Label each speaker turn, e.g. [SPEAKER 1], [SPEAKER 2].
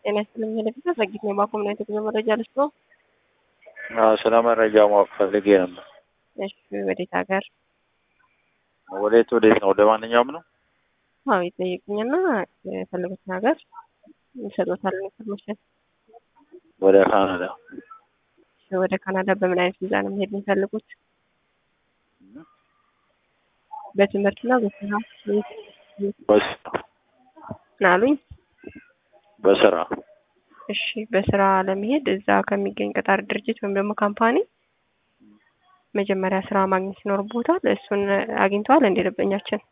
[SPEAKER 1] ጤና ይስጥልኝ ለቤተ ዘጊት ነው ባኮም ነው የተጉዞ መረጃ ልስጥ ነው።
[SPEAKER 2] አዎ ስለ መረጃ ማወቅ ፈልጌ ነበር።
[SPEAKER 1] እሺ ወዴት ሀገር?
[SPEAKER 2] ወዴት ወዴት ነው? ወደ ማንኛውም ነው?
[SPEAKER 1] አዎ ይጠይቁኝና የፈለጉትን ሀገር ይሰጡታል ኢንፎርሜሽን።
[SPEAKER 2] ወደ ካናዳ።
[SPEAKER 1] ወደ ካናዳ በምን አይነት ቪዛ ነው መሄድ የሚፈልጉት? በትምህርትና በስራ
[SPEAKER 2] በስራ
[SPEAKER 1] ናሉኝ።
[SPEAKER 2] በስራ
[SPEAKER 1] እሺ በስራ ለመሄድ እዛ ከሚገኝ ቀጣሪ ድርጅት ወይም ደግሞ ካምፓኒ መጀመሪያ ስራ ማግኘት ይኖርቦታል። እሱን አግኝተዋል እንደ ደንበኛችን?